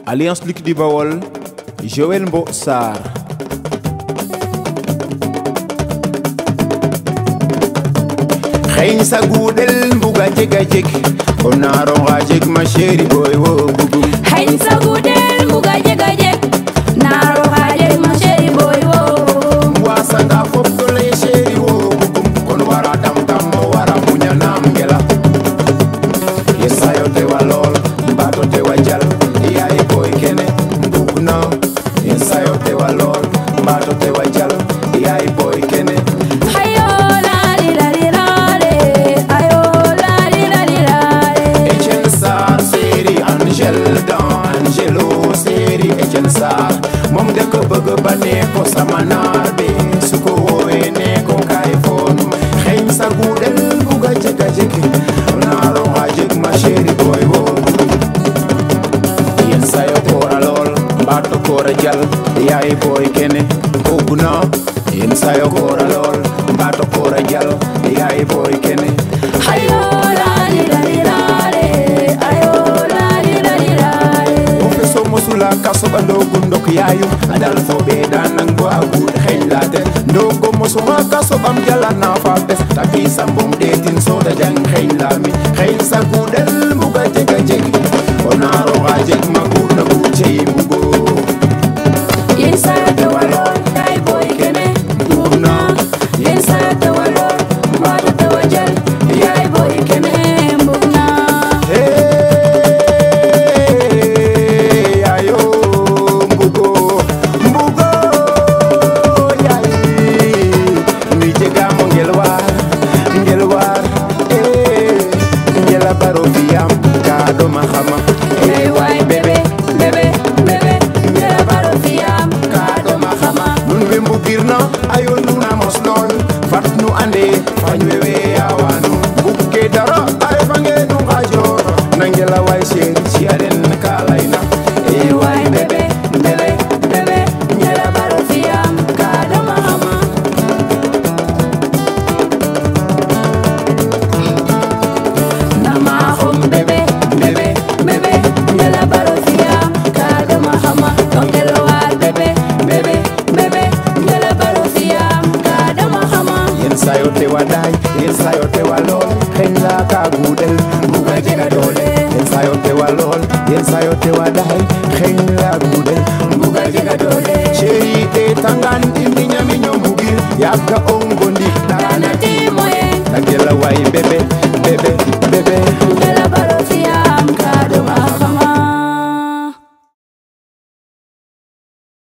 Alliance Luc du Bawol Joël Mbo Sarr xeeñ sa guudel mbuga jega jeg o naaronga jeg ma chéri boy wo bugum xeeñ sa guudel mbuga jega jeg naaronga jeg ma chéri boy wo wasanga fop to lay chéri wo bugum kon wara dam tam mo wara muñanam ngela yesayo tewa lool mbato tewa jal yaay boy kene mbug na yesayo tewa lool mbato tewa jal yaay boy kene ayo lali lali lale ayo lali lali lale Etienne Sarr séri Angel dans Angelo séri Etienne Sarr moom de ko bëgg ba ne ko sama naar bi su ko woowee ne ko kaay foonu xeeñ sa guudel buga jega jegi naaro nga jeg ma chéri boy wo yen sayo koora lool mbaato koora jal yaay boy kene bugg na yen sayo koora lool mbaato koora jal yaay boy kene ayo lali lali lale ayo lali lali lale ofe so mosula kaso ba ndogo ndok yayu adal fo be danan bo agud xeñ late ndogo mosuma kaso bam jala na fa bes tapi sambum detin so da jang xeñ lami xeñ sa gudel muga jega jegi onaro ga jeg ma gudna bu cey mugo yen sa te walol kay boy kene mbugna yen sa te walol mbaato te wajal yaay boy kene mbugna Hey, ayo mbugo mbugo yayi mi jegamo ngel war ngel war eh ngela baro fiyam ka do ma xama Hey, waay bébé bébé bébé ngela baro fiyam ka do ma xama nun we mbugirna ayo nuna mos lool fat nu ande fañ wewe yawanu mbugge dara ay fange nu ngajor na ngela way seri ci alen kalayna Hey, waay bébé bébé bébé ngela baro fiyam kaado ma xama nama xum bébé bébé bébé ngela baro fiyam kaado ma xama ngela waar bébé bébé bébé ngela baro fiyam kaado ma xama yen sayo te waday yen sayo te walol xeñ la ka gudel buga jega doole yen sayo te walol yen sayo te waday xeñ la gudel buga jega doole